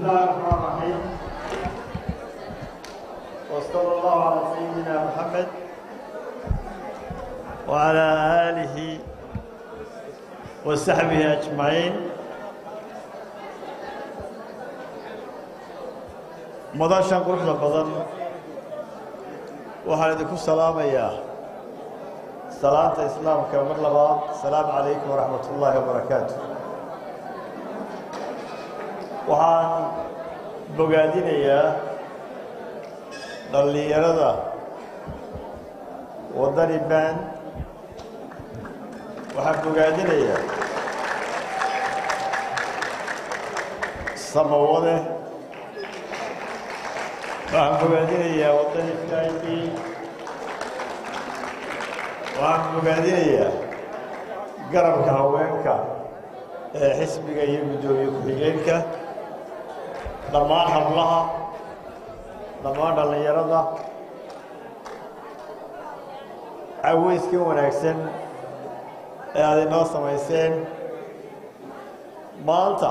الله الرحمن الرحيم وصلى الله على سيدنا محمد وعلى آله وصحبه أجمعين madashan quruxda badan waxaan idinku salaamayaa salaanta islaamka mar labaad asalaamu calaykum waraxmat ullaahi wabarakaatu waxaan bogaadinayaa dhallinyarada waddani baan waxaan bogaadinayaa samawade waxaan bogaadinayaa waddani faaidi waxaan bogaadinayaa garabka haweenka ee xisbiga iyo guddoomiye ku-xigeenka dhammaan hablaha dhammaan dhallinyarada caweyska wanaagsan ee aad inoo samayseen maanta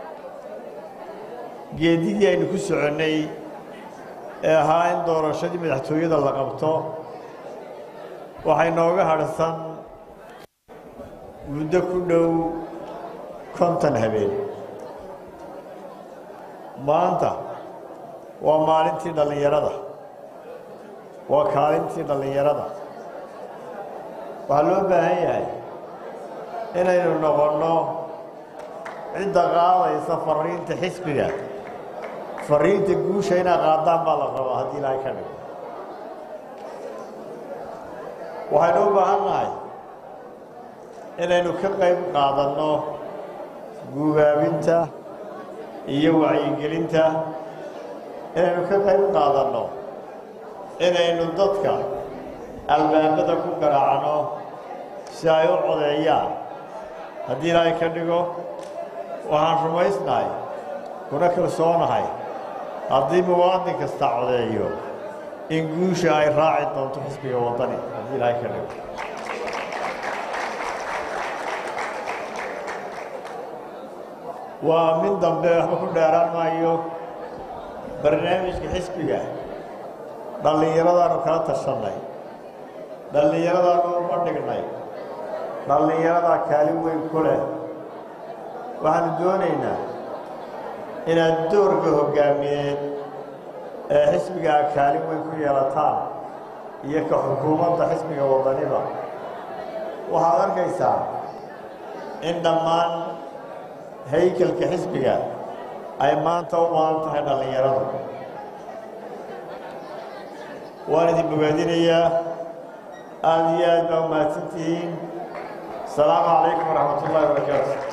geedigii aynu ku soconnay ee ahaa in doorashadii madaxtooyada la qabto waxay nooga hadhsan muddo ku dhow konton habeen maanta waa maalintii dhallinyarada waa kaalintii dhallinyarada waxaa loo baahan yahay inaynu noqonno cidda qaadaysa fariinta xisbiga fariinta guusha inaad qaadaan baa la rabaa haddii ilaahay ka dhigo waxaynu u baahan nahay inaynu ka qayb qaadanno guubaabinta iyo wacyigelinta inaynu ka qayb qaadanno inaynu dadka albaabada ku garaacno si ay u codeeyaan haddii ilaahay ka dhigo waxaan rumaysnahay kuna kalsoonahay haddii muwaadin kasta codeeyo in guusha ay raaci doonto xisbiga waddani haddii ilaahay ka dhigo waa mid dambe waxba ku dheeraan maayo barnaamijka xisbiga dhallinyaradaanu kala tashannay dhallinyaradaanu uma dhignay dhallinyaradaa kaalin weyn ku leh waxaanu doonaynaa inaad doorka hoggaamiyeed ee xisbigaa kaalin weyn ku yeelataan iyo ka xukuumadda xisbiga waddaniba waxaad arkaysaa in dhammaan haykalka xisbiga ay maanta u baahan tahay dhallinyaradu waan idin bogaadinayaa aada iyo aad baa umahadsantihiin asalaamu calaykum waraxmat ullahi wabarakaatu